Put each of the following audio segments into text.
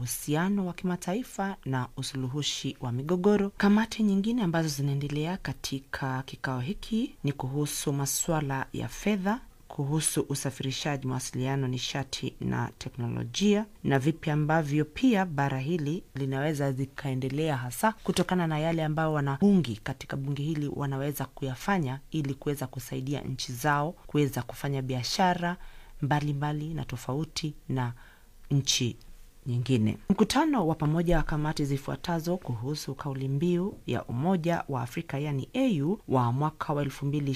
uhusiano wa kimataifa na usuluhishi wa migogoro. Kamati nyingine ambazo zinaendelea katika kikao hiki ni kuhusu masuala ya fedha kuhusu usafirishaji, mawasiliano, nishati na teknolojia, na vipi ambavyo pia bara hili linaweza zikaendelea, hasa kutokana na yale ambayo wanabungi katika bunge hili wanaweza kuyafanya ili kuweza kusaidia nchi zao kuweza kufanya biashara mbalimbali na tofauti na nchi nyingine. Mkutano wa pamoja wa kamati zifuatazo kuhusu kauli mbiu ya Umoja wa Afrika yani AU wa mwaka wa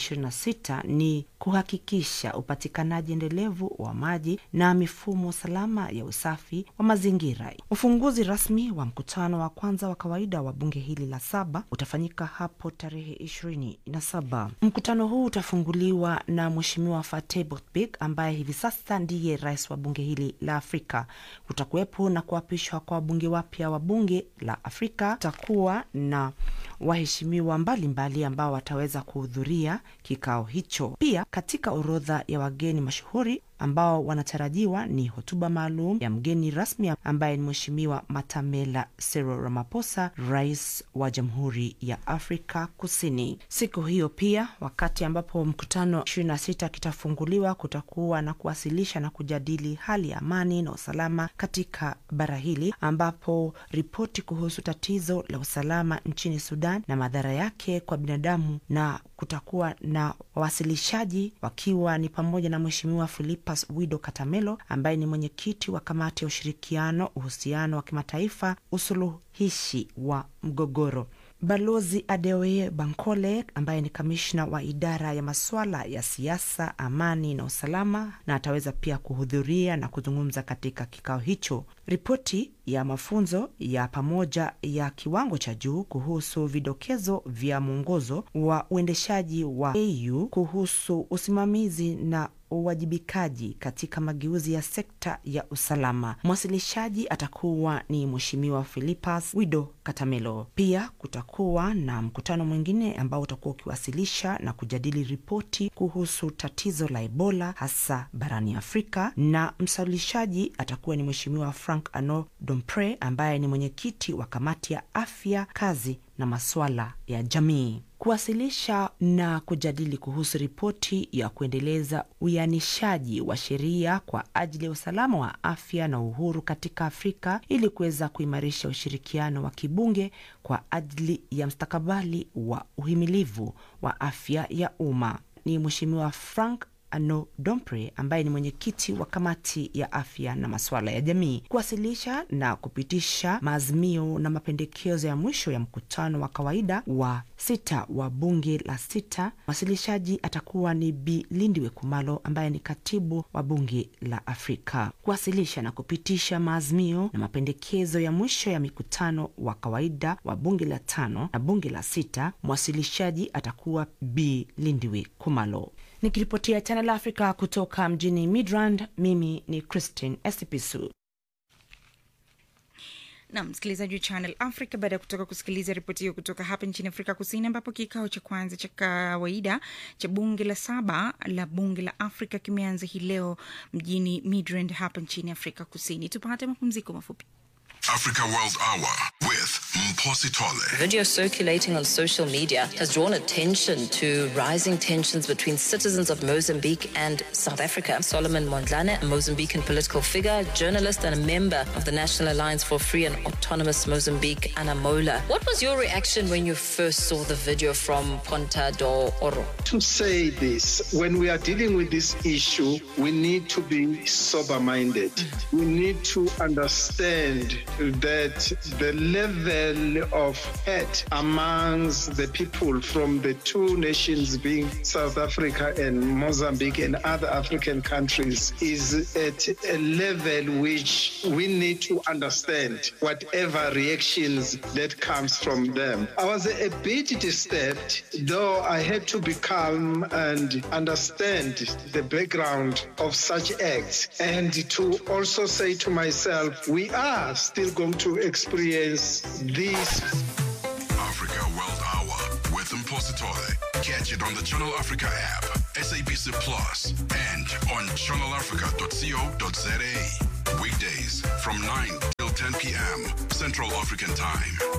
2026 ni kuhakikisha upatikanaji endelevu wa maji na mifumo salama ya usafi wa mazingira. Ufunguzi rasmi wa mkutano wa kwanza wa kawaida wa bunge hili la saba utafanyika hapo tarehe ishirini na saba. Mkutano huu utafunguliwa na Mheshimiwa Fatih Botbik ambaye hivi sasa ndiye rais wa bunge hili la Afrika. Kutakuwepo na kuapishwa kwa wabunge wapya wa bunge la Afrika. Takuwa na waheshimiwa mbalimbali ambao wataweza kuhudhuria kikao hicho. Pia katika orodha ya wageni mashuhuri ambao wanatarajiwa ni hotuba maalum ya mgeni rasmi ambaye ni Mheshimiwa Matamela Cyril Ramaphosa, rais wa Jamhuri ya Afrika Kusini. Siku hiyo pia, wakati ambapo mkutano 26 kitafunguliwa, kutakuwa na kuwasilisha na kujadili hali ya amani na usalama katika bara hili, ambapo ripoti kuhusu tatizo la usalama nchini Sudan na madhara yake kwa binadamu, na kutakuwa na wawasilishaji wakiwa ni pamoja na Mheshimiwa Philippus Wido Katamelo ambaye ni mwenyekiti wa kamati ya ushirikiano, uhusiano wa kimataifa, usuluhishi wa mgogoro. Balozi Adeoye Bankole ambaye ni kamishna wa idara ya masuala ya siasa, amani na usalama, na ataweza pia kuhudhuria na kuzungumza katika kikao hicho. Ripoti ya mafunzo ya pamoja ya kiwango cha juu kuhusu vidokezo vya mwongozo wa uendeshaji wa AU kuhusu usimamizi na uwajibikaji katika mageuzi ya sekta ya usalama. Mwasilishaji atakuwa ni Mheshimiwa Philippus Wido Katamelo. Pia kutakuwa na mkutano mwingine ambao utakuwa ukiwasilisha na kujadili ripoti kuhusu tatizo la Ebola hasa barani Afrika, na msalishaji atakuwa ni Mheshimiwa Frank Ano Dompre ambaye ni mwenyekiti wa kamati ya afya, kazi na masuala ya jamii kuwasilisha na kujadili kuhusu ripoti ya kuendeleza uianishaji wa sheria kwa ajili ya usalama wa afya na uhuru katika Afrika ili kuweza kuimarisha ushirikiano wa kibunge kwa ajili ya mstakabali wa uhimilivu wa afya ya umma. Ni Mheshimiwa Frank Ano Dompre ambaye ni mwenyekiti wa kamati ya afya na masuala ya jamii kuwasilisha na kupitisha maazimio na mapendekezo ya mwisho ya mkutano wa kawaida wa sita wa bunge la sita. Mwasilishaji atakuwa ni Bi Lindiwe Kumalo ambaye ni katibu wa bunge la Afrika. Kuwasilisha na kupitisha maazimio na mapendekezo ya mwisho ya mikutano wa kawaida wa bunge la tano na bunge la sita, mwasilishaji atakuwa Bi Lindiwe Kumalo. Nikiripotia Channel Africa kutoka mjini Midrand, mimi ni Christine Esipisu. na msikilizaji wa Channel Africa, baada ya kutoka kusikiliza ripoti hiyo kutoka hapa nchini Afrika Kusini, ambapo kikao cha kwanza cha kawaida cha bunge la saba la bunge la Afrika kimeanza hii leo mjini Midrand hapa nchini Afrika Kusini. Tupate mapumziko mafupi. Africa World Hour with Mposi Tole. Video circulating on social media has drawn attention to rising tensions between citizens of Mozambique and South Africa. Solomon Mondlane, a Mozambican political figure, journalist, and a member of the National Alliance for Free and Autonomous Mozambique, Anamola. What was your reaction when you first saw the video from Ponta do Oro? to say this when we are dealing with this issue we need to be sober minded we need to understand that the level of hate amongst the people from the two nations being south africa and mozambique and other african countries is at a level which we need to understand whatever reactions that comes from them i was a bit disturbed though i had to be calm and understand the background of such acts and to also say to myself we are still going to experience this Africa World Hour with Mposi Tole. Catch it on the Channel Africa app, SABC Plus, and on channelafrica.co.za. Weekdays from 9 till 10 10 p.m. Central African Time.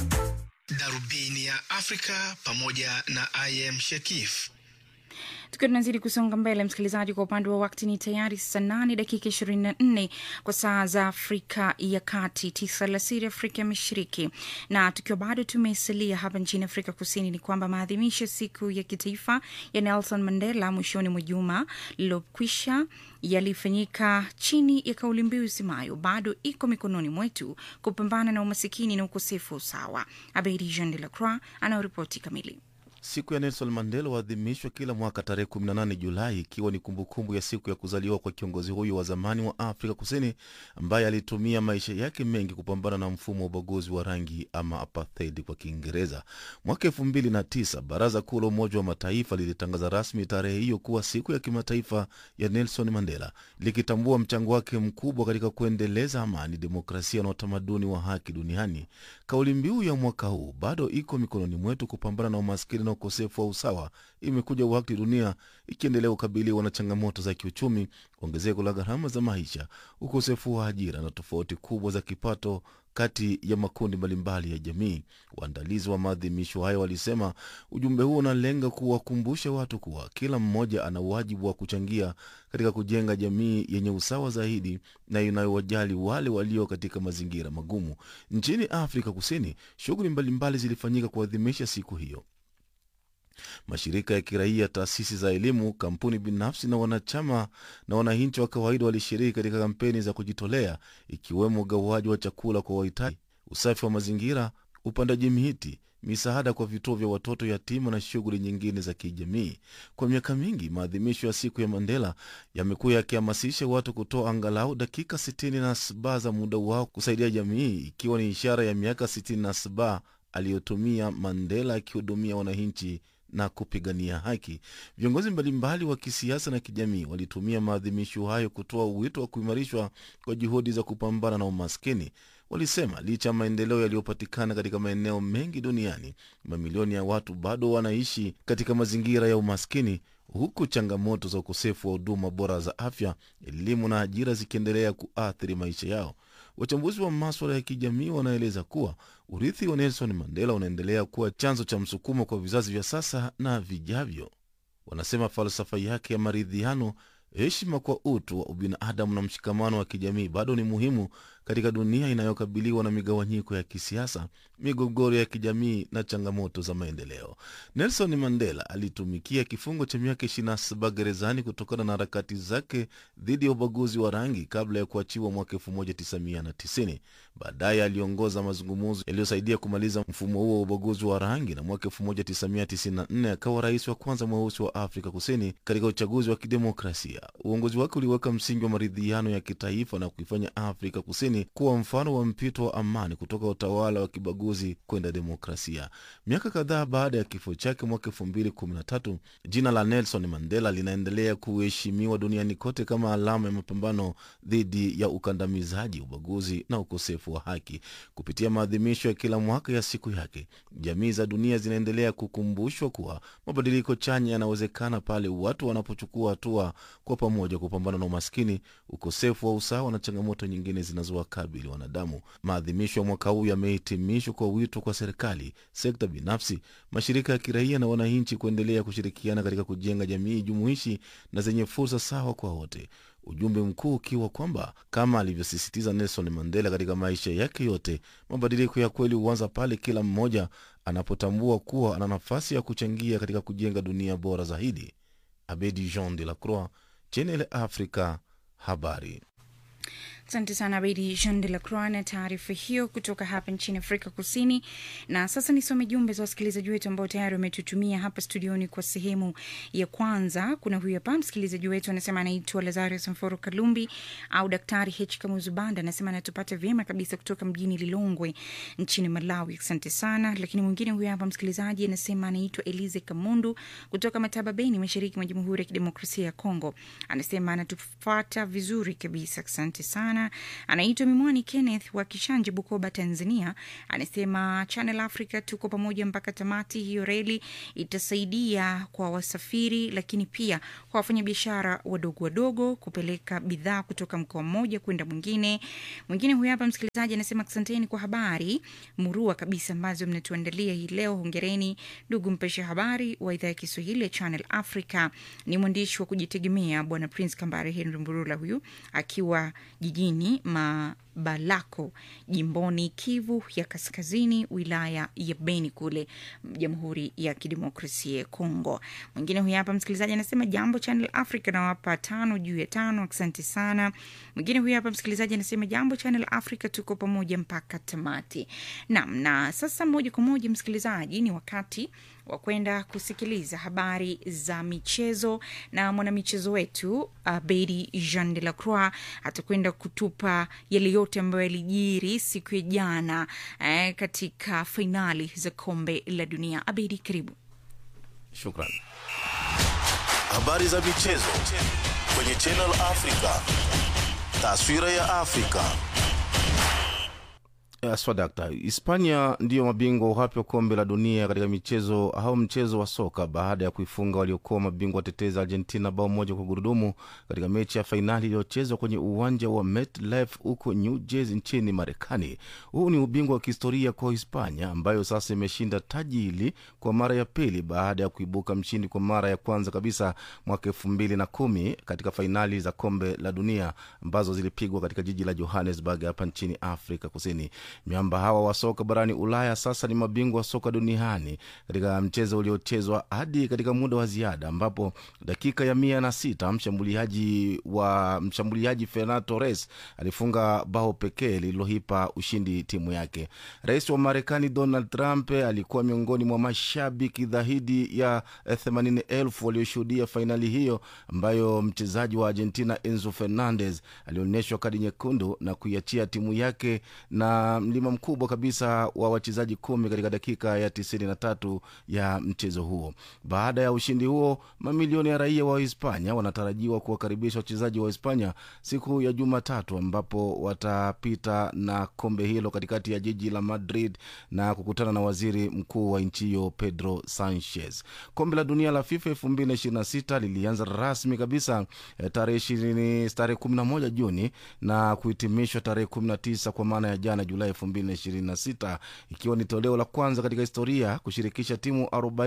Darubini ya Afrika pamoja na IM Shekif. tukiwa tunazidi kusonga mbele msikilizaji kwa upande wa wakti ni tayari saa nane dakika ishirini na nne kwa saa za afrika ya kati tisa alasiri afrika ya mashariki na tukiwa bado tumesalia hapa nchini afrika kusini ni kwamba maadhimisho ya siku ya kitaifa ya nelson mandela mwishoni mwa juma lililokwisha yalifanyika chini ya kauli mbiu isemayo bado iko mikononi mwetu kupambana na umasikini na ukosefu wa usawa abedi jean de la croix anayoripoti kamili Siku ya Nelson Mandela huadhimishwa kila mwaka tarehe 18 Julai, ikiwa ni kumbukumbu ya siku ya kuzaliwa kwa kiongozi huyu wa zamani wa Afrika Kusini ambaye alitumia maisha yake mengi kupambana na mfumo wa ubaguzi wa rangi ama apartheid kwa Kiingereza. Mwaka elfu mbili na tisa Baraza Kuu la Umoja wa Mataifa lilitangaza rasmi tarehe hiyo kuwa siku ya kimataifa ya Nelson Mandela, likitambua mchango wake mkubwa katika kuendeleza amani, demokrasia na utamaduni wa haki duniani. Kauli mbiu ya mwaka huu bado iko mikononi mwetu, kupambana na umaskini na ukosefu wa usawa, imekuja wakati dunia ikiendelea kukabiliwa na changamoto za kiuchumi, ongezeko la gharama za maisha, ukosefu wa ajira na tofauti kubwa za kipato kati ya makundi mbalimbali ya jamii. Waandalizi wa maadhimisho hayo walisema ujumbe huo unalenga kuwakumbusha watu kuwa kila mmoja ana wajibu wa kuchangia katika kujenga jamii yenye usawa zaidi na inayowajali wale walio katika mazingira magumu. Nchini Afrika Kusini, shughuli mbalimbali zilifanyika kuadhimisha siku hiyo. Mashirika ya kiraia, taasisi za elimu, kampuni binafsi na wanachama na wananchi wa kawaida walishiriki katika kampeni za kujitolea, ikiwemo ugawaji wa chakula kwa wahitaji, usafi wa mazingira, upandaji miti, misaada kwa vituo vya watoto yatima na shughuli nyingine za kijamii. Kwa miaka mingi, maadhimisho ya siku ya Mandela yamekuwa yakihamasisha watu kutoa angalau dakika 67 za muda wao kusaidia jamii, ikiwa ni ishara ya miaka 67 aliyotumia Mandela akihudumia wananchi na kupigania haki. Viongozi mbalimbali wa kisiasa na kijamii walitumia maadhimisho hayo kutoa wito wa kuimarishwa kwa juhudi za kupambana na umaskini. Walisema licha ya maendeleo yaliyopatikana katika maeneo mengi duniani, mamilioni ya watu bado wanaishi katika mazingira ya umaskini, huku changamoto za ukosefu wa huduma bora za afya, elimu na ajira zikiendelea kuathiri maisha yao. Wachambuzi wa maswala ya kijamii wanaeleza kuwa urithi wa Nelson Mandela unaendelea kuwa chanzo cha msukumo kwa vizazi vya sasa na vijavyo. Wanasema falsafa yake ya maridhiano, heshima kwa utu wa ubinadamu na mshikamano wa kijamii bado ni muhimu katika dunia inayokabiliwa na migawanyiko ya kisiasa, migogoro ya kijamii na changamoto za maendeleo. Nelson Mandela alitumikia kifungo cha miaka 27 gerezani kutokana na harakati zake dhidi ya ubaguzi wa rangi kabla ya kuachiwa mwaka 1990. Baadaye aliongoza mazungumzo yaliyosaidia kumaliza mfumo huo wa ubaguzi wa rangi, na mwaka 1994 akawa rais wa kwanza mweusi wa Afrika Kusini katika uchaguzi wa kidemokrasia. Uongozi wake uliweka msingi wa maridhiano ya kitaifa na kuifanya Afrika Kusini kuwa mfano wa mpito wa amani kutoka utawala wa kibaguzi kwenda demokrasia. Miaka kadhaa baada ya kifo chake mwaka 2013, jina la Nelson Mandela linaendelea kuheshimiwa duniani kote kama alama ya mapambano dhidi ya ukandamizaji, ubaguzi na ukosefu wa haki. Kupitia maadhimisho ya kila mwaka ya siku yake, jamii za dunia zinaendelea kukumbushwa kuwa mabadiliko chanya yanawezekana pale watu wanapochukua hatua kwa pamoja kupambana na umaskini, ukosefu wa usawa na changamoto nyingine zinazowakabili wanadamu. Maadhimisho ya mwaka huu yamehitimishwa kwa wito kwa serikali, sekta binafsi, mashirika ya kiraia na wananchi kuendelea kushirikiana katika kujenga jamii jumuishi na zenye fursa sawa kwa wote. Ujumbe mkuu ukiwa kwamba kama alivyosisitiza Nelson Mandela katika maisha yake yote, mabadiliko ya kweli huanza pale kila mmoja anapotambua kuwa ana nafasi ya kuchangia katika kujenga dunia bora zaidi. Abedi Jean de la Croix, Channel Africa, habari. Asante sana Abedi Jean de la Croix na taarifa hiyo kutoka hapa nchini Afrika Kusini. Na sasa nisome jumbe za wasikilizaji wetu ambao tayari wametutumia hapa studioni kwa sehemu ya kwanza. Kuna huyu hapa msikilizaji wetu anasema anaitwa Lazarus Mforo Kalumbi au Daktari H Kamuzubanda, anasema anatupata vyema kabisa kutoka mjini Lilongwe nchini Malawi. Asante sana. Lakini mwingine huyu hapa msikilizaji anasema anaitwa Elize Kamundu kutoka Mataba Beni, mashariki mwa Jamhuri ya Kidemokrasia ya Kongo, anasema anatufata vizuri kabisa. Asante sana sana. Anaitwa Mimwani Kenneth wa Kishanje, Bukoba, Tanzania. Anasema Channel Africa tuko pamoja mpaka tamati. Hiyo reli itasaidia kwa wasafiri, lakini pia kwa wafanyabiashara wadogo wadogo kupeleka bidhaa kutoka mkoa mmoja kwenda mwingine. Mwingine huyu hapa msikilizaji anasema asanteni kwa habari murua kabisa ambazo mnatuandalia hii leo. Hongereni ndugu mpesha habari wa idhaa ya Kiswahili ya Channel Africa. Ni mwandishi wa kujitegemea Bwana Prince Kambare Henry Mburula, huyu akiwa jijini Mabalako, jimboni Kivu ya Kaskazini, wilaya ya Beni kule Jamhuri ya Kidemokrasia ya Kongo. Mwingine huyu hapa msikilizaji anasema jambo Channel Africa, nawapa tano juu ya tano, asante sana. Mwingine huyu hapa msikilizaji anasema jambo Channel Africa, tuko pamoja mpaka tamati. Naam, na sasa moja kwa moja msikilizaji, ni wakati wa kwenda kusikiliza habari za michezo na mwanamichezo wetu uh, Bedi Jean de la Croix atakwenda kutupa yale yote ambayo yalijiri siku ya jana eh, katika fainali za kombe la dunia. Abedi, karibu. Shukran. Habari za michezo kwenye Channel Africa. Taswira ya Afrika. Swadakta, Hispania ndiyo mabingwa wapya wa kombe la dunia katika michezo au mchezo wa soka baada ya kuifunga waliokuwa mabingwa watetezi Argentina bao moja kwa gurudumu katika mechi ya fainali iliyochezwa kwenye uwanja wa MetLife huko New Jersey nchini Marekani. Huu ni ubingwa wa kihistoria kwa Hispania ambayo sasa imeshinda taji hili kwa mara ya pili baada ya kuibuka mshindi kwa mara ya kwanza kabisa mwaka elfu mbili na kumi katika fainali za kombe la dunia ambazo zilipigwa katika jiji la Johannesburg hapa nchini Afrika Kusini. Miamba hawa wa soka barani Ulaya sasa ni mabingwa wa soka duniani katika mchezo uliochezwa hadi katika muda wa ziada, ambapo dakika ya mia na sita mshambuliaji wa mshambuliaji Ferran Torres alifunga bao pekee lililoipa ushindi timu yake. Rais wa Marekani Donald Trump alikuwa miongoni mwa mashabiki dhahidi ya themanini elfu walioshuhudia fainali hiyo, ambayo mchezaji wa Argentina Enzo Fernandez alionyeshwa kadi nyekundu na kuiachia timu yake na mlima mkubwa kabisa wa wachezaji kumi katika dakika ya tisini na tatu ya mchezo huo. Baada ya ushindi huo, mamilioni ya raia wa Hispania wanatarajiwa kuwakaribisha wachezaji wa Hispania siku ya Jumatatu, ambapo watapita na kombe hilo katikati ya jiji la Madrid na kukutana na waziri mkuu wa nchi hiyo Pedro Sanchez. Kombe la dunia la FIFA elfu mbili na ishirini na sita lilianza rasmi kabisa tarehe ishirini tarehe kumi na moja Juni na kuhitimishwa tarehe kumi na tisa kwa maana ya jana Julai 2026 ikiwa ni toleo la kwanza katika historia kushirikisha timu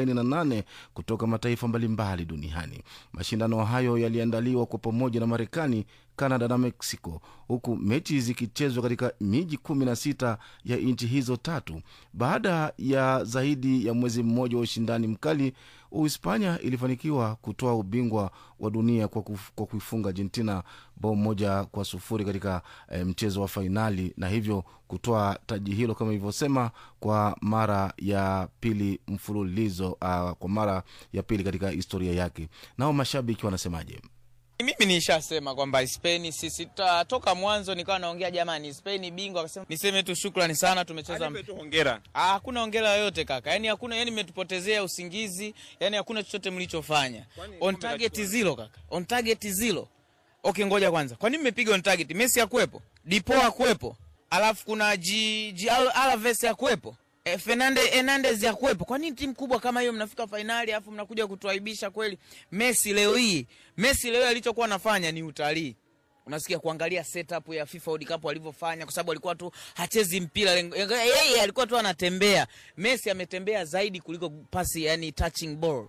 48 kutoka mataifa mbalimbali duniani. Mashindano hayo yaliandaliwa kwa pamoja na Marekani, Canada na Mexico, huku mechi zikichezwa katika miji 16 ya nchi hizo tatu. Baada ya zaidi ya mwezi mmoja wa ushindani mkali, Uhispania ilifanikiwa kutoa ubingwa wa dunia kwa, kuf, kwa kuifunga Argentina bao moja kwa sufuri katika e, mchezo wa fainali na hivyo kutoa taji hilo kama ilivyosema kwa mara ya pili mfululizo uh, kwa mara ya pili katika historia yake. Nao mashabiki wanasemaje? Mimi nishasema kwamba Spain sisi ta- toka mwanzo nikawa naongea jamani, Spain bingwa. Akasema niseme tu shukrani sana, tumecheza tu hongera. Ah, hakuna hongera yoyote kaka, yani hakuna, yani mmetupotezea usingizi, yani hakuna chochote mlichofanya. On target zero kaka, on target zero. Okay, ngoja kwanza, kwa nini mmepiga on target? Messi hakuwepo, Dipo hakuwepo, alafu kuna G, G Al- Alves hakuwepo E, Fernande Hernandez ya kuwepo. Kwa nini timu kubwa kama hiyo mnafika fainali alafu mnakuja kutuaibisha kweli? Messi leo hii, Messi leo hii alichokuwa anafanya ni utalii. Unasikia kuangalia setup ya FIFA World Cup alivyofanya, kwa sababu alikuwa tu hachezi mpira, lengo- yeye alikuwa tu anatembea. Messi ametembea zaidi kuliko pasi, yani touching ball.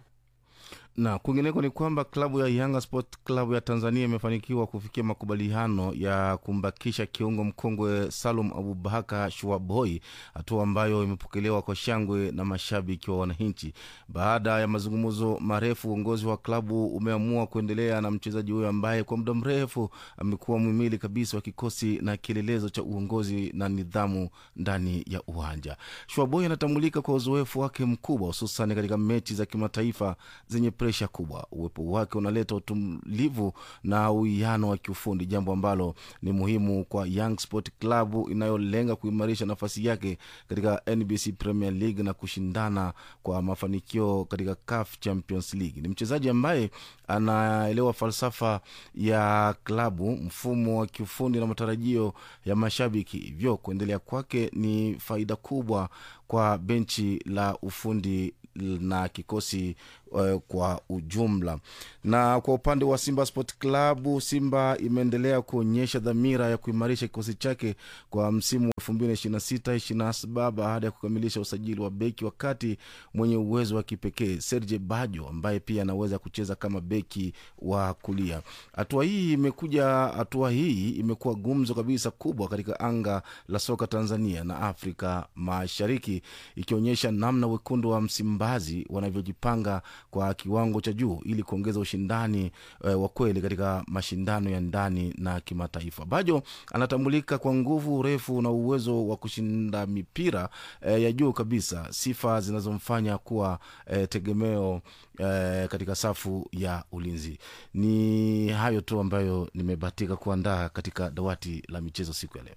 na kwingineko ni kwamba klabu ya Yanga Sport Club ya Tanzania imefanikiwa kufikia makubaliano ya kumbakisha kiungo mkongwe Salum Abubakar Shuaboi, hatua ambayo imepokelewa kwa shangwe na mashabiki wa wananchi. Baada ya mazungumzo marefu, uongozi wa klabu umeamua kuendelea na mchezaji huyo ambaye kwa muda mrefu amekuwa mwimili kabisa wa kikosi na kielelezo cha uongozi na nidhamu ndani ya uwanja. Shuaboi anatambulika kwa uzoefu wake mkubwa, hususan katika mechi za kimataifa zenye presha kubwa. Uwepo wake unaleta utulivu na uwiano wa kiufundi, jambo ambalo ni muhimu kwa Young Sport Club inayolenga kuimarisha nafasi yake katika NBC Premier League na kushindana kwa mafanikio katika CAF Champions League. Ni mchezaji ambaye anaelewa falsafa ya klabu, mfumo wa kiufundi na matarajio ya mashabiki, hivyo kuendelea kwake ni faida kubwa kwa benchi la ufundi na kikosi uh, kwa ujumla. Na kwa upande wa Simba Sport Club, Simba imeendelea kuonyesha dhamira ya kuimarisha kikosi chake kwa msimu wa 2026 27 baada ya kukamilisha usajili wa beki wa kati mwenye uwezo wa kipekee Serge Bajo ambaye pia anaweza kucheza kama beki wa kulia. Hatua hii imekuja, hatua hii imekuwa gumzo kabisa kubwa katika anga la soka Tanzania na Afrika Mashariki, ikionyesha namna wekundu wa Msimbazi wanavyojipanga kwa kiwango cha juu ili kuongeza ushindani eh, wa kweli katika mashindano ya ndani na kimataifa. Bajo anatambulika kwa nguvu, urefu na uwezo wa kushinda mipira eh, ya juu kabisa, sifa zinazomfanya kuwa eh, tegemeo eh, katika safu ya ulinzi. Ni hayo tu ambayo nimebahatika kuandaa katika dawati la michezo siku ya leo.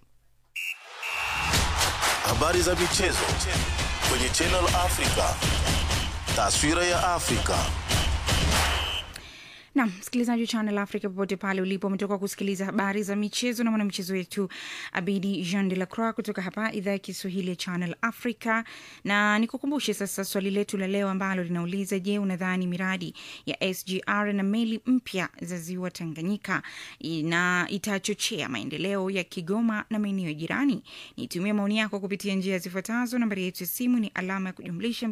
Habari za michezo kwenye Channel Africa. Taswira ya Afrika. Nam msikilizaji wa Channel Africa popote pale ulipo, umetoka kusikiliza habari za michezo na mwanamichezo wetu Abidi Jean de la Croix kutoka hapa idhaa ya Kiswahili ya Channel Africa. Na nikukumbushe sasa swali letu la leo ambalo linauliza, je, unadhani miradi ya SGR na meli mpya za ziwa Tanganyika na itachochea maendeleo ya Kigoma na maeneo jirani? Nitumie maoni yako kupitia njia zifuatazo. Nambari yetu ya simu ni alama ya kujumlisha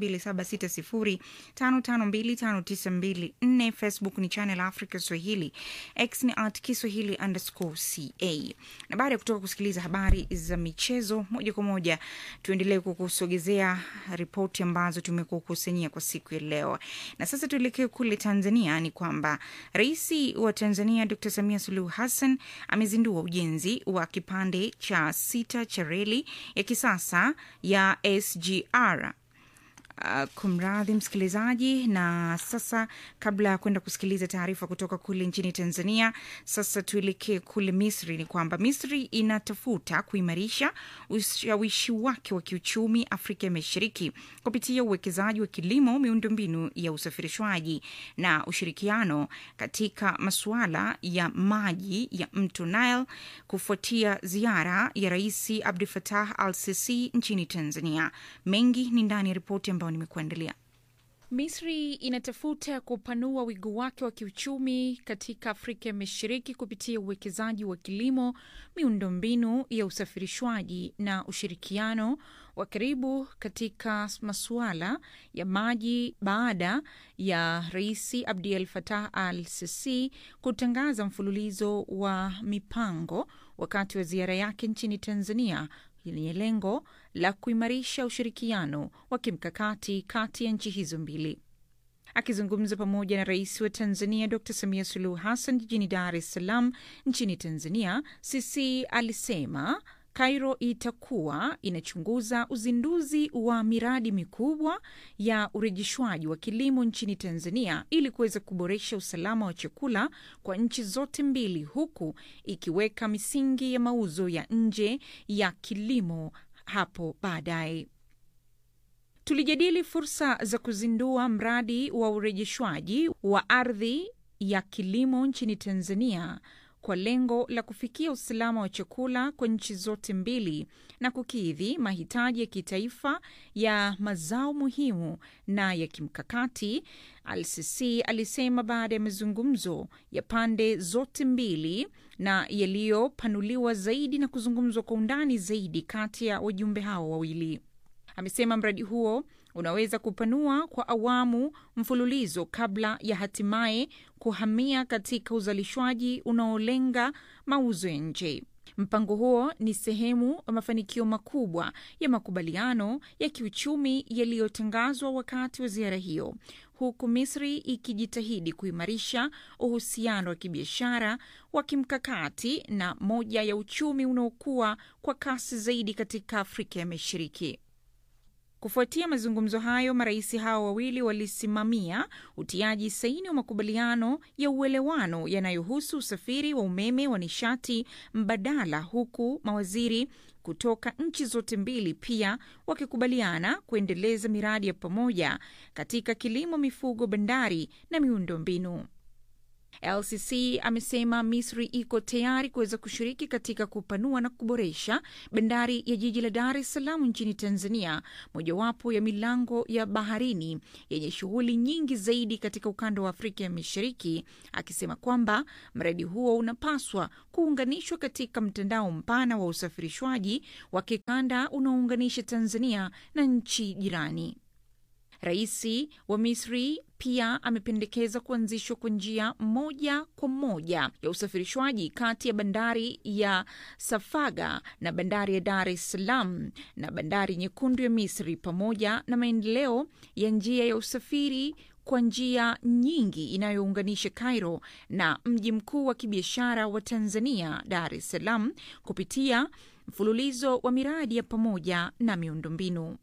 2760552594. Facebook ni Channel Africa Swahili, X ni at Kiswahili underscore ca. Na baada ya kutoka kusikiliza habari za michezo moja kwa moja, tuendelee kukusogezea ripoti ambazo tumekukusanyia kwa siku ya leo. Na sasa tuelekee kule Tanzania. Ni kwamba Rais wa Tanzania Dr Samia Suluhu Hassan amezindua ujenzi wa kipande cha sita cha reli ya kisasa ya SGR. Uh, kumradhi msikilizaji. Na sasa kabla ya kwenda kusikiliza taarifa kutoka kule nchini Tanzania, sasa tuelekee kule Misri. Ni kwamba Misri inatafuta kuimarisha ushawishi wake wa kiuchumi Afrika ya Mashariki kupitia uwekezaji wa kilimo, miundombinu ya usafirishwaji na ushirikiano katika masuala ya maji ya mto Nile kufuatia ziara ya Rais Abdul Fattah al-Sisi nchini Tanzania. Mengi ni ndani ya ripoti ambayo nimekuandalia. Misri inatafuta kupanua wigo wake wa kiuchumi katika Afrika ya Mashariki kupitia uwekezaji wa kilimo, miundombinu ya usafirishwaji na ushirikiano wa karibu katika masuala ya maji baada ya Rais Abdel Fattah al-Sisi kutangaza mfululizo wa mipango wakati wa ziara yake nchini Tanzania yenye lengo la kuimarisha ushirikiano wa kimkakati kati ya nchi hizo mbili. Akizungumza pamoja na rais wa Tanzania Dr Samia Suluhu Hassan jijini Dar es Salaam nchini Tanzania, Sisi alisema Cairo itakuwa inachunguza uzinduzi wa miradi mikubwa ya urejeshwaji wa kilimo nchini Tanzania ili kuweza kuboresha usalama wa chakula kwa nchi zote mbili, huku ikiweka misingi ya mauzo ya nje ya kilimo hapo baadaye. Tulijadili fursa za kuzindua mradi wa urejeshwaji wa ardhi ya kilimo nchini Tanzania kwa lengo la kufikia usalama wa chakula kwa nchi zote mbili na kukidhi mahitaji ya kitaifa ya mazao muhimu na ya kimkakati. Al-Sisi alisema baada ya mazungumzo ya pande zote mbili na yaliyopanuliwa zaidi na kuzungumzwa kwa undani zaidi kati ya wajumbe hao wawili. Amesema mradi huo unaweza kupanua kwa awamu mfululizo kabla ya hatimaye kuhamia katika uzalishwaji unaolenga mauzo ya nje. Mpango huo ni sehemu ya mafanikio makubwa ya makubaliano ya kiuchumi yaliyotangazwa wakati wa ziara hiyo, huku Misri ikijitahidi kuimarisha uhusiano wa kibiashara wa kimkakati na moja ya uchumi unaokuwa kwa kasi zaidi katika Afrika ya Mashariki. Kufuatia mazungumzo hayo, marais hao wawili walisimamia utiaji saini wa makubaliano ya uelewano yanayohusu usafiri wa umeme wa nishati mbadala, huku mawaziri kutoka nchi zote mbili pia wakikubaliana kuendeleza miradi ya pamoja katika kilimo, mifugo, bandari na miundombinu. LCC amesema Misri iko tayari kuweza kushiriki katika kupanua na kuboresha bandari ya jiji la Dar es Salaam nchini Tanzania, mojawapo ya milango ya baharini yenye shughuli nyingi zaidi katika ukanda wa Afrika ya Mashariki, akisema kwamba mradi huo unapaswa kuunganishwa katika mtandao mpana wa usafirishwaji wa kikanda unaounganisha Tanzania na nchi jirani. Rais wa Misri pia amependekeza kuanzishwa kwa njia moja kwa moja ya usafirishwaji kati ya bandari ya Safaga na bandari ya Dar es Salaam na bandari nyekundu ya Misri pamoja na maendeleo ya njia ya usafiri kwa njia nyingi inayounganisha Cairo na mji mkuu wa kibiashara wa Tanzania, Dar es Salaam, kupitia mfululizo wa miradi ya pamoja na miundombinu.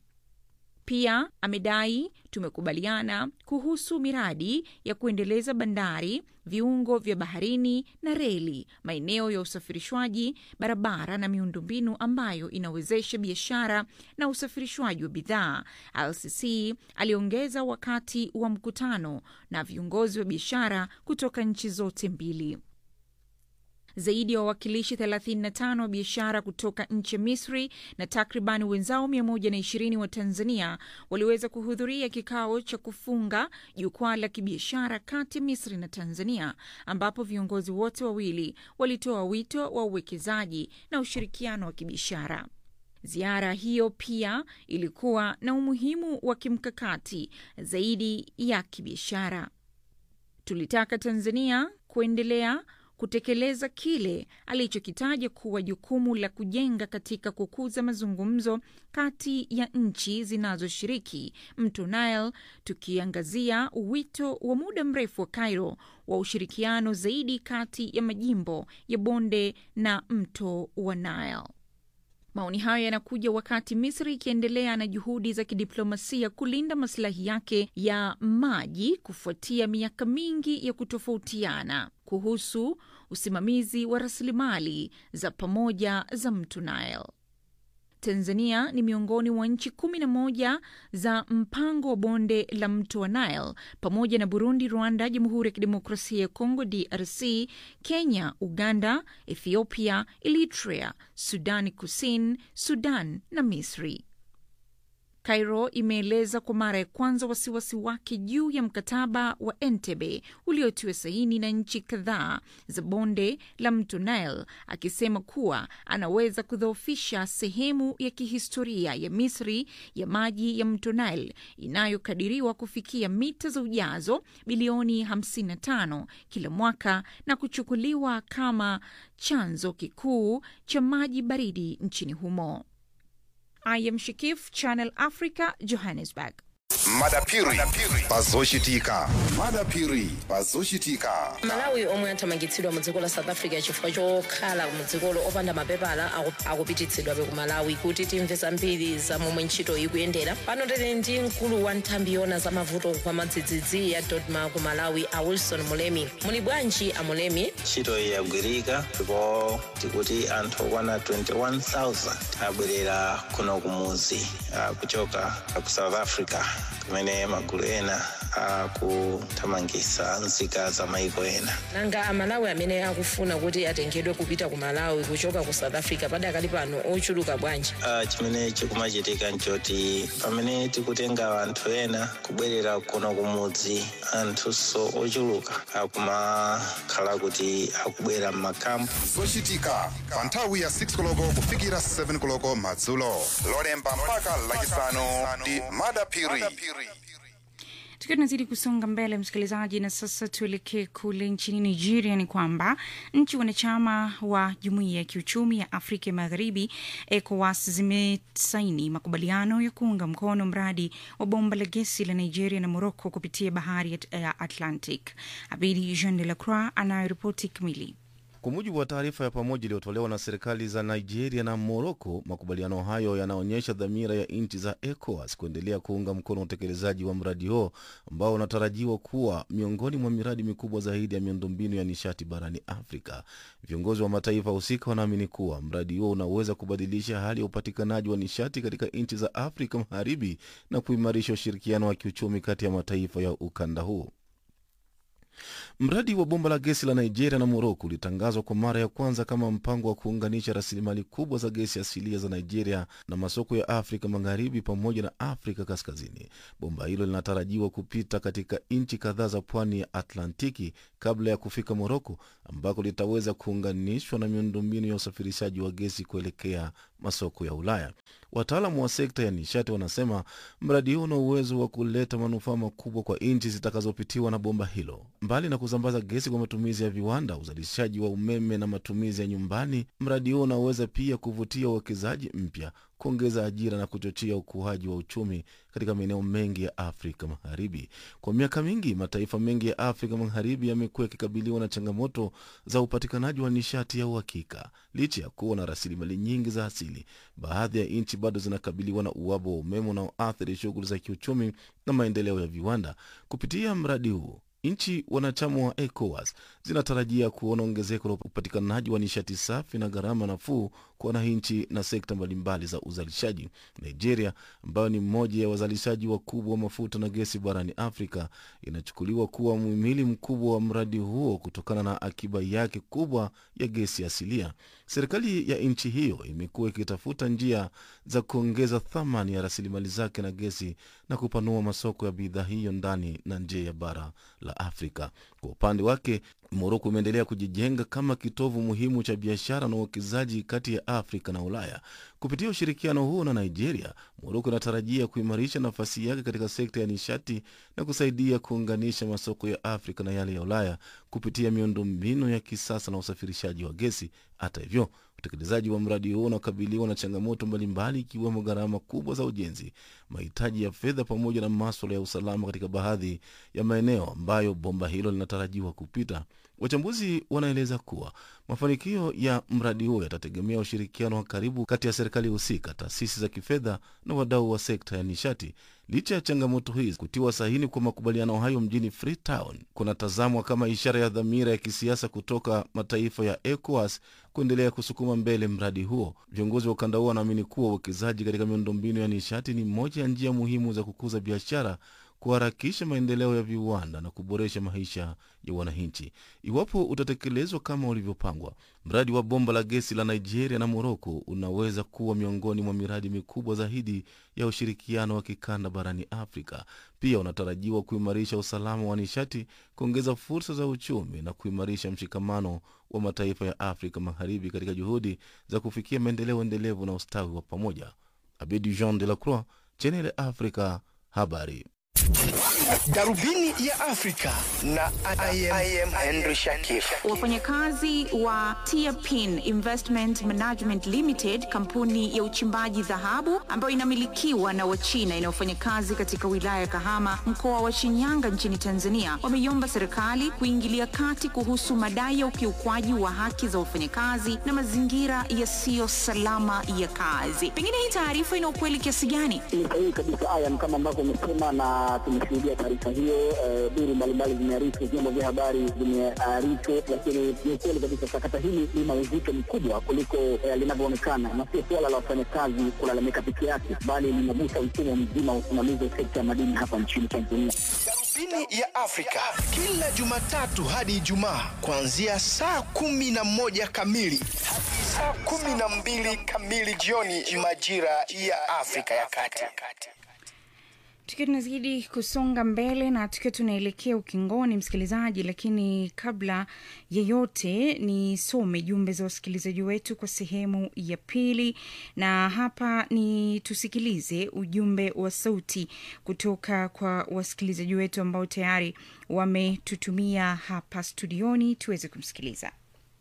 Pia amedai tumekubaliana kuhusu miradi ya kuendeleza bandari, viungo vya baharini na reli, maeneo ya usafirishwaji, barabara na miundombinu ambayo inawezesha biashara na usafirishwaji wa bidhaa, LCC aliongeza wakati wa mkutano na viongozi wa biashara kutoka nchi zote mbili. Zaidi ya wawakilishi 35 wa biashara kutoka nchi ya Misri na takriban wenzao 120 wa Tanzania waliweza kuhudhuria kikao cha kufunga jukwaa la kibiashara kati ya Misri na Tanzania, ambapo viongozi wote wawili walitoa wito wa uwekezaji na ushirikiano wa kibiashara. Ziara hiyo pia ilikuwa na umuhimu wa kimkakati zaidi ya kibiashara. Tulitaka Tanzania kuendelea kutekeleza kile alichokitaja kuwa jukumu la kujenga katika kukuza mazungumzo kati ya nchi zinazoshiriki mto Nile, tukiangazia wito wa muda mrefu wa Cairo wa ushirikiano zaidi kati ya majimbo ya bonde na mto wa Nile. Maoni hayo yanakuja wakati Misri ikiendelea na juhudi za kidiplomasia kulinda masilahi yake ya maji kufuatia miaka mingi ya kutofautiana kuhusu usimamizi wa rasilimali za pamoja za mto Nile. Tanzania ni miongoni mwa nchi kumi na moja za mpango wa bonde la mto wa Nile pamoja na Burundi, Rwanda, Jamhuri ya Kidemokrasia ya Kongo DRC, Kenya, Uganda, Ethiopia, Eritrea, Sudani Kusini, Sudan na Misri. Cairo imeeleza kwa mara ya kwanza wasiwasi wake juu ya mkataba wa Entebbe uliotiwa saini na nchi kadhaa za bonde la mto Nile, akisema kuwa anaweza kudhoofisha sehemu ya kihistoria ya Misri ya maji ya mto Nile inayokadiriwa kufikia mita za ujazo bilioni 55 kila mwaka na kuchukuliwa kama chanzo kikuu cha maji baridi nchini humo. I am Shikif, Channel Africa, Johannesburg. madapiri pazoshitika madapiri pazoshitika malawi omwe athamangitsidwa mu dziko la south africa chifukwa chokhala mu dzikolo opanda mapepala aku- akupititsidwabe ku malawi kuti timve zambiri za momwe ntchito ikuyendera pano tili ndi mkulu wa nthambi yona za mavuto kwa madzidzidzi ya dodma ku malawi a wilson mulemi muli bwanji a mulemi ntchito iyi yagwirika ndipo tikuti anthu okwana 21000 abwerera kuno kumudzi ah, kuchoka ku south africa kumene magulu ena akuthamangitsa nzika za maiko ena nanga amalawi amene akufuna kuti atengedwe kupita ku malawi kuchoka ku south africa padakali pano ochuluka bwanji Ah, chimene chikumachitika nchoti pamene tikutenga anthu ena kubwerera kuno kumudzi anthunso ochuluka akumakhala kuti akubwera m'makampu zochitika pa nthawi ya 6 koloko kufikira 7 koloko madzulo lolemba mpaka lachisanu ndi madapiri Tukiwa tunazidi kusonga mbele, msikilizaji, na sasa tuelekee kule nchini Nigeria. Ni kwamba nchi wanachama wa jumuiya ya kiuchumi ya Afrika ya Magharibi, ECOWAS, zimesaini makubaliano ya kuunga mkono mradi wa bomba la gesi la Nigeria na Morocco kupitia bahari ya ya Atlantic. Abidi Jean de la Croix anayoripoti kamili. Kwa mujibu wa taarifa ya pamoja iliyotolewa na serikali za Nigeria na Moroko, makubaliano hayo yanaonyesha dhamira ya nchi za ECOWAS kuendelea kuunga mkono utekelezaji wa mradi huo ambao unatarajiwa kuwa miongoni mwa miradi mikubwa zaidi ya miundombinu ya nishati barani Afrika. Viongozi wa mataifa husika wanaamini kuwa mradi huo unaweza kubadilisha hali ya upatikanaji wa nishati katika nchi za Afrika Magharibi na kuimarisha ushirikiano wa kiuchumi kati ya mataifa ya ukanda huo. Mradi wa bomba la gesi la Nigeria na Moroko ulitangazwa kwa mara ya kwanza kama mpango wa kuunganisha rasilimali kubwa za gesi asilia za Nigeria na masoko ya Afrika Magharibi pamoja na Afrika Kaskazini. Bomba hilo linatarajiwa kupita katika nchi kadhaa za pwani ya Atlantiki kabla ya kufika Moroko, ambako litaweza kuunganishwa na miundombinu ya usafirishaji wa gesi kuelekea masoko ya Ulaya. Wataalamu wa sekta ya nishati wanasema mradi huu una uwezo wa kuleta manufaa makubwa kwa nchi zitakazopitiwa na bomba hilo. Mbali na kusambaza gesi kwa matumizi ya viwanda, uzalishaji wa umeme na matumizi ya nyumbani, mradi huo unaweza pia kuvutia uwekezaji mpya, kuongeza ajira na kuchochea ukuaji wa uchumi katika maeneo mengi ya Afrika Magharibi. Kwa miaka mingi, mataifa mengi ya Afrika Magharibi yamekuwa yakikabiliwa na changamoto za upatikanaji wa nishati ya uhakika. Licha ya kuwa na rasilimali nyingi za asili, baadhi ya nchi bado zinakabiliwa na uhaba wa umeme unaoathiri shughuli za kiuchumi na maendeleo ya viwanda. Kupitia mradi huo nchi wanachama wa ECOWAS zinatarajia kuona ongezeko la upatikanaji wa nishati safi na gharama nafuu kwa wananchi na sekta mbalimbali za uzalishaji. Nigeria, ambayo ni mmoja ya wazalishaji wakubwa wa mafuta na gesi barani Afrika, inachukuliwa kuwa muhimili mkubwa wa mradi huo kutokana na akiba yake kubwa ya gesi asilia. Serikali ya nchi hiyo imekuwa ikitafuta njia za kuongeza thamani ya rasilimali zake na gesi na kupanua masoko ya bidhaa hiyo ndani na nje ya bara la Afrika. Kwa upande wake, Moroko imeendelea kujijenga kama kitovu muhimu cha biashara na uwekezaji kati ya Afrika na Ulaya. Kupitia ushirikiano huo na Nigeria, Moroko inatarajia kuimarisha nafasi yake katika sekta ya nishati na kusaidia kuunganisha masoko ya Afrika na yale ya Ulaya kupitia miundombinu ya kisasa na usafirishaji wa gesi. Hata hivyo, utekelezaji wa mradi huo unakabiliwa na changamoto mbalimbali, ikiwemo gharama kubwa za ujenzi, mahitaji ya fedha, pamoja na maswala ya usalama katika baadhi ya maeneo ambayo bomba hilo linatarajiwa kupita. Wachambuzi wanaeleza kuwa mafanikio ya mradi huo yatategemea ushirikiano wa karibu kati ya serikali husika, taasisi za kifedha na wadau wa sekta ya nishati. Licha ya changamoto hizi, kutiwa sahini kwa makubaliano hayo mjini Freetown kunatazamwa kama ishara ya dhamira ya kisiasa kutoka mataifa ya ECOWAS kuendelea kusukuma mbele mradi huo. Viongozi wa ukanda huo wanaamini kuwa uwekezaji katika miundombinu ya nishati ni moja ya njia muhimu za kukuza biashara kuharakisha maendeleo ya viwanda na kuboresha maisha ya wananchi. Iwapo utatekelezwa kama ulivyopangwa, mradi wa bomba la gesi la Nigeria na Moroko unaweza kuwa miongoni mwa miradi mikubwa zaidi ya ushirikiano wa kikanda barani Afrika. Pia unatarajiwa kuimarisha usalama wa nishati, kuongeza fursa za uchumi na kuimarisha mshikamano wa mataifa ya Afrika Magharibi katika juhudi za kufikia maendeleo endelevu na ustawi wa pamoja. Abedi Jean de la Croix, Channel Africa, habari. Darubini ya Afrika na I am, I am Henry Shakif. Wafanyakazi wa Tiapin Investment Management Limited, kampuni ya uchimbaji dhahabu ambayo inamilikiwa na Wachina inayofanya kazi katika wilaya ya Kahama, mkoa wa Shinyanga nchini Tanzania, wameiomba serikali kuingilia kati kuhusu madai ya ukiukwaji wa haki za wafanyakazi na mazingira yasiyo salama ya kazi. Pengine hii taarifa ina ukweli kiasi gani? Ni sahihi kabisa Ayam, kama ambavyo umesema na tumeshuhudia taarifa hiyo. eh, Duru mbalimbali zimearifu, vyombo vya habari vimearifu, lakini ni ukweli kabisa sakata hili lina uzito mkubwa kuliko eh, linavyoonekana, na sio suala la wafanyakazi kulalamika peke yake, bali linagusa mfumo mzima wa usimamizi wa sekta ya madini hapa nchini Tanzania. Darubini ya Afrika kila Jumatatu hadi Ijumaa kuanzia saa kumi na moja kamili hadi saa kumi na mbili kamili jioni majira ya Afrika ya Kati. tukiwa tunazidi kusonga mbele na tukiwa tunaelekea ukingoni msikilizaji lakini kabla yeyote nisome jumbe za wasikilizaji wetu kwa sehemu ya pili na hapa ni tusikilize ujumbe wa sauti kutoka kwa wasikilizaji wetu ambao tayari wametutumia hapa studioni tuweze kumsikiliza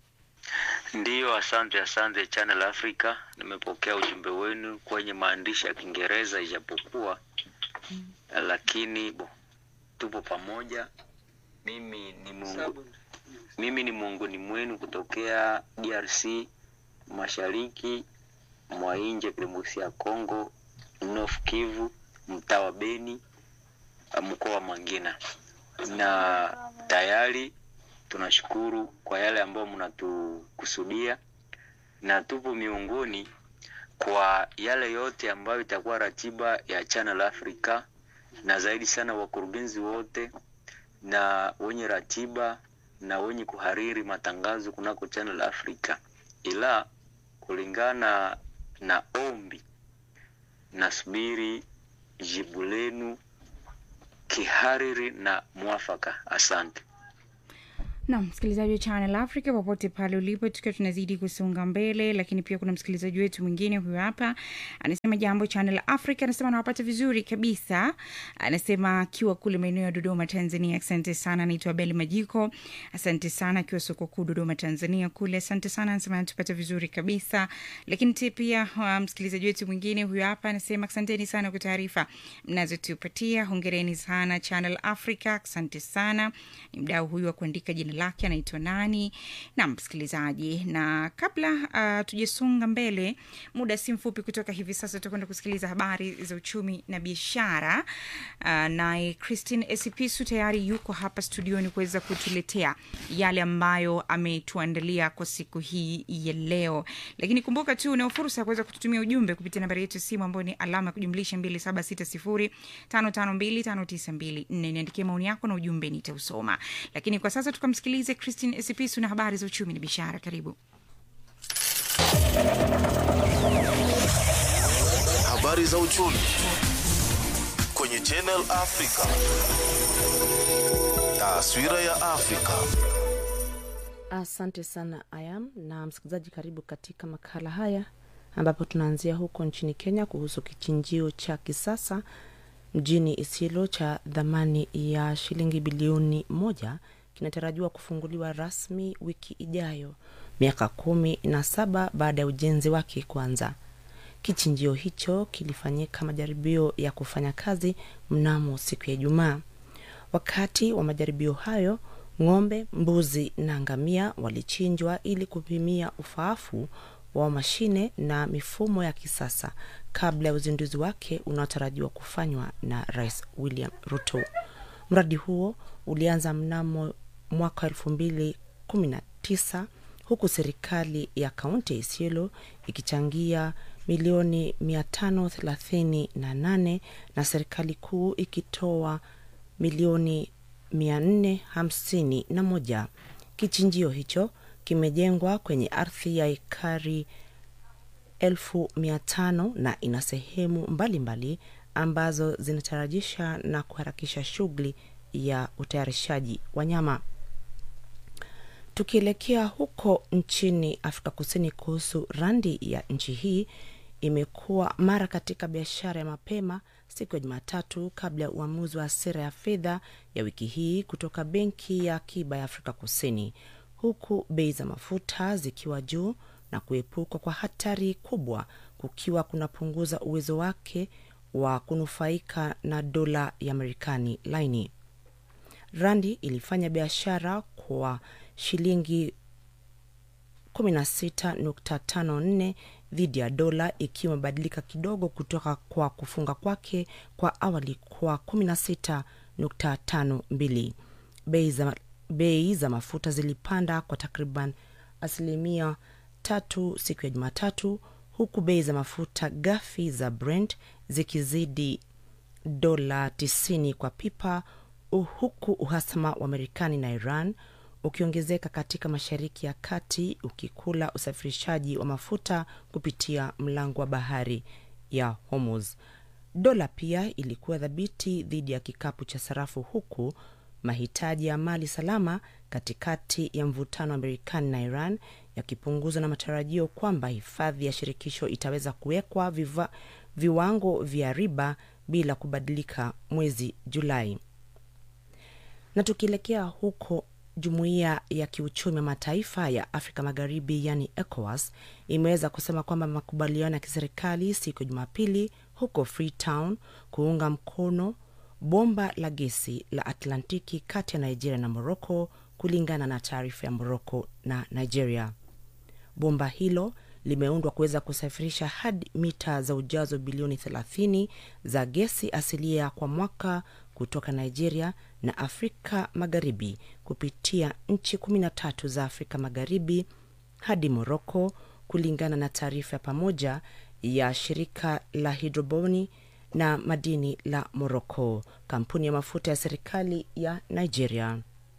Ndiyo, asante asante Channel Africa, nimepokea ujumbe wenu kwenye maandishi ya Kiingereza ijapokuwa lakini bo, tupo pamoja. Mimi ni Mungu, Mimi ni miongoni mwenu kutokea DRC mashariki mwa nchi ya kidemokrasia ya Kongo, North Kivu, mtaa wa Beni, mkoa wa Mangina, na tayari tunashukuru kwa yale ambayo mnatukusudia na tupo miongoni kwa yale yote ambayo itakuwa ratiba ya Channel Africa, na zaidi sana wakurugenzi wote na wenye ratiba na wenye kuhariri matangazo kunako Channel Africa, ila kulingana na ombi, nasubiri jibu lenu kihariri na mwafaka. Asante. na msikilizaji wa Channel Africa popote pale ulipo, tukiwa tunazidi kusonga mbele, lakini pia kuna msikilizaji wetu mwingine huyu hapa anasema jambo Channel Africa, anasema anawapata vizuri kabisa, anasema akiwa kule maeneo ya Dodoma, Tanzania. Asante sana, anaitwa Beli Majiko, asante sana, akiwa soko kuu Dodoma, Tanzania kule, asante sana, anasema anatupata vizuri kabisa. Lakini ti- pia uh, msikilizaji wetu mwingine huyu hapa anasema asanteni sana kwa taarifa mnazotupatia, hongereni sana Channel Africa, asante sana. Ni mdau huyu wa kuandika jina lake anaitwa nani na msikilizaji na kabla uh, tujasonga mbele muda si mfupi kutoka hivi sasa tutakwenda kusikiliza habari za uchumi na biashara uh, naye christine esipisu tayari yuko hapa studioni kuweza kutuletea yale ambayo ametuandalia kwa siku hii ya leo lakini kumbuka tu unao fursa ya kuweza kututumia ujumbe kupitia nambari yetu ya simu ambayo ni alama ya kujumlisha 2760552592 niandikie maoni yako na ujumbe nitausoma lakini kwa sasa tukamsikilize christine esipisu na habari za uchumi na biashara karibu Habari za uchumi kwenye Channel Africa. Taswira ya Afrika. Asante sana Ayam na msikilizaji, karibu katika makala haya ambapo tunaanzia huko nchini Kenya kuhusu kichinjio cha kisasa mjini Isilo cha dhamani ya shilingi bilioni moja kinatarajiwa kufunguliwa rasmi wiki ijayo, miaka kumi na saba baada ya ujenzi wake kuanza. Kichinjio hicho kilifanyika majaribio ya kufanya kazi mnamo siku ya Ijumaa. Wakati wa majaribio hayo, ng'ombe, mbuzi na ngamia walichinjwa ili kupimia ufaafu wa mashine na mifumo ya kisasa kabla ya uzinduzi wake unaotarajiwa kufanywa na Rais William Ruto. Mradi huo ulianza mnamo mwaka elfu mbili kumi na tisa huku serikali ya kaunti ya Isiolo ikichangia milioni 538 na serikali kuu ikitoa milioni 451. Kichinjio hicho kimejengwa kwenye ardhi ya ekari elfu mia tano na ina sehemu mbalimbali ambazo zinatarajisha na kuharakisha shughuli ya utayarishaji wa nyama. Tukielekea huko nchini Afrika Kusini, kuhusu randi ya nchi hii imekuwa mara katika biashara ya mapema siku ya Jumatatu kabla ya uamuzi wa sera ya fedha ya wiki hii kutoka Benki ya Akiba ya Afrika Kusini, huku bei za mafuta zikiwa juu na kuepukwa kwa hatari kubwa kukiwa kunapunguza uwezo wake wa kunufaika na dola ya Marekani laini. Randi ilifanya biashara kwa shilingi 16.54 dhidi ya dola ikiwa imebadilika kidogo kutoka kwa kufunga kwake kwa awali kwa 16.52. Bei za, bei za mafuta zilipanda kwa takriban asilimia tatu siku ya Jumatatu, huku bei za mafuta ghafi za Brent zikizidi dola 90 kwa pipa, huku uhasama wa Marekani na Iran ukiongezeka katika Mashariki ya Kati ukikula usafirishaji wa mafuta kupitia mlango wa bahari ya Hormuz. Dola pia ilikuwa dhabiti dhidi ya kikapu cha sarafu, huku mahitaji ya mali salama katikati ya mvutano wa Marekani na Iran yakipunguzwa na matarajio kwamba hifadhi ya shirikisho itaweza kuwekwa viva, viwango vya riba bila kubadilika mwezi Julai. Na tukielekea huko Jumuiya ya Kiuchumi ya Mataifa ya Afrika Magharibi, yani ECOWAS, imeweza kusema kwamba makubaliano ya kiserikali siku ya Jumapili huko Freetown kuunga mkono bomba la gesi la Atlantiki kati ya Nigeria na Morocco kulingana na taarifa ya Moroko na Nigeria. Bomba hilo limeundwa kuweza kusafirisha hadi mita za ujazo bilioni 30 za gesi asilia kwa mwaka kutoka Nigeria na Afrika Magharibi kupitia nchi 13 za Afrika Magharibi hadi Moroko, kulingana na taarifa ya pamoja ya shirika la hidroboni na madini la Moroko, kampuni ya mafuta ya serikali ya Nigeria.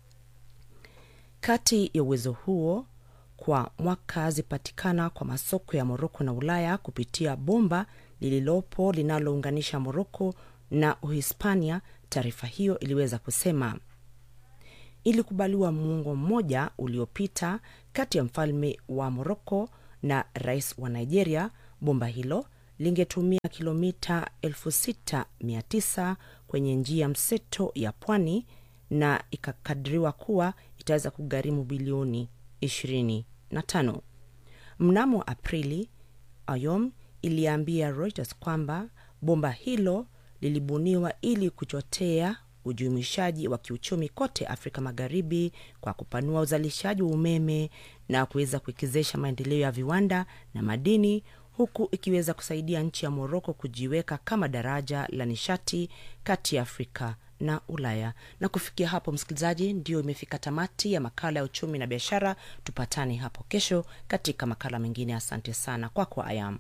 Kati ya uwezo huo kwa mwaka zipatikana kwa masoko ya Moroko na Ulaya kupitia bomba lililopo linalounganisha Moroko na Uhispania. Taarifa hiyo iliweza kusema ilikubaliwa muongo mmoja uliopita kati ya mfalme wa Moroko na rais wa Nigeria. Bomba hilo lingetumia kilomita 6900 kwenye njia mseto ya pwani na ikakadiriwa kuwa itaweza kugharimu bilioni 25. Mnamo Aprili, Ayom iliambia Reuters kwamba bomba hilo lilibuniwa ili kuchotea ujumuishaji wa kiuchumi kote Afrika Magharibi kwa kupanua uzalishaji wa umeme na kuweza kuwekezesha maendeleo ya viwanda na madini huku ikiweza kusaidia nchi ya Moroko kujiweka kama daraja la nishati kati ya Afrika na Ulaya. Na kufikia hapo, msikilizaji, ndio imefika tamati ya makala ya uchumi na biashara. Tupatane hapo kesho katika makala mengine. Asante sana kwako kwa Ayam.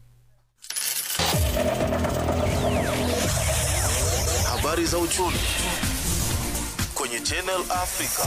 Habari za uchumi kwenye Channel Africa.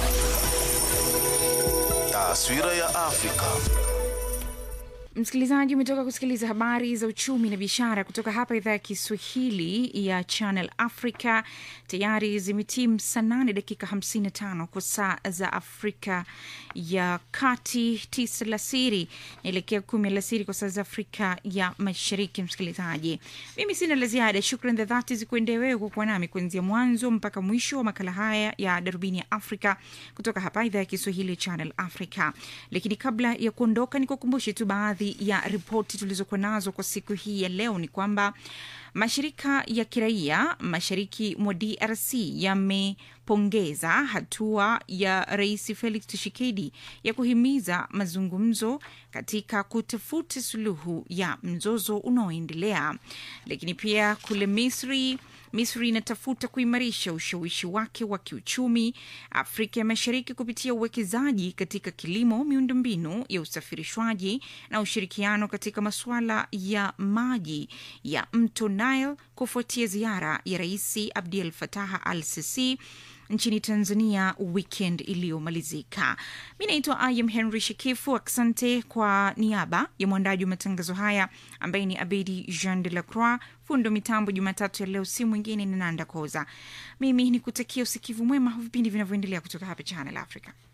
Taswira ya Afrika. Msikilizaji, umetoka kusikiliza habari za uchumi na biashara kutoka hapa idhaa ya Kiswahili ya Channel Africa. Tayari zimetimu saa nane dakika 55 kwa saa za Afrika ya Kati, tisa alasiri naelekea kumi alasiri kwa saa za Afrika ya Mashariki. Msikilizaji, mimi sina la ziada. Shukran za dhati zikuendee wewe kwa kuwa nami kuanzia mwanzo mpaka mwisho wa makala haya ya Darubini ya Afrika kutoka hapa idhaa ya Kiswahili ya Channel Africa. Lakini kabla ya kuondoka, nikukumbushe tu baadhi ya ripoti tulizokuwa nazo kwa siku hii ya leo ni kwamba mashirika ya kiraia mashariki mwa DRC yamepongeza hatua ya Rais Felix Tshisekedi ya kuhimiza mazungumzo katika kutafuta suluhu ya mzozo unaoendelea. Lakini pia kule Misri Misri inatafuta kuimarisha ushawishi wake wa kiuchumi Afrika ya Mashariki kupitia uwekezaji katika kilimo, miundombinu ya usafirishwaji na ushirikiano katika masuala ya maji ya mto Nile kufuatia ziara ya Rais Abdel Fattah al-Sisi nchini Tanzania weekend iliyomalizika. Mi naitwa Ayam Henry Shekifu. Asante kwa niaba ya mwandaji wa matangazo haya ambaye ni Abedi Jean de la Croix, fundo mitambo Jumatatu ya leo, si mwingine ni Nanda Koza. Mimi ni kutakia usikivu mwema wa vipindi vinavyoendelea kutoka hapa Channel Africa.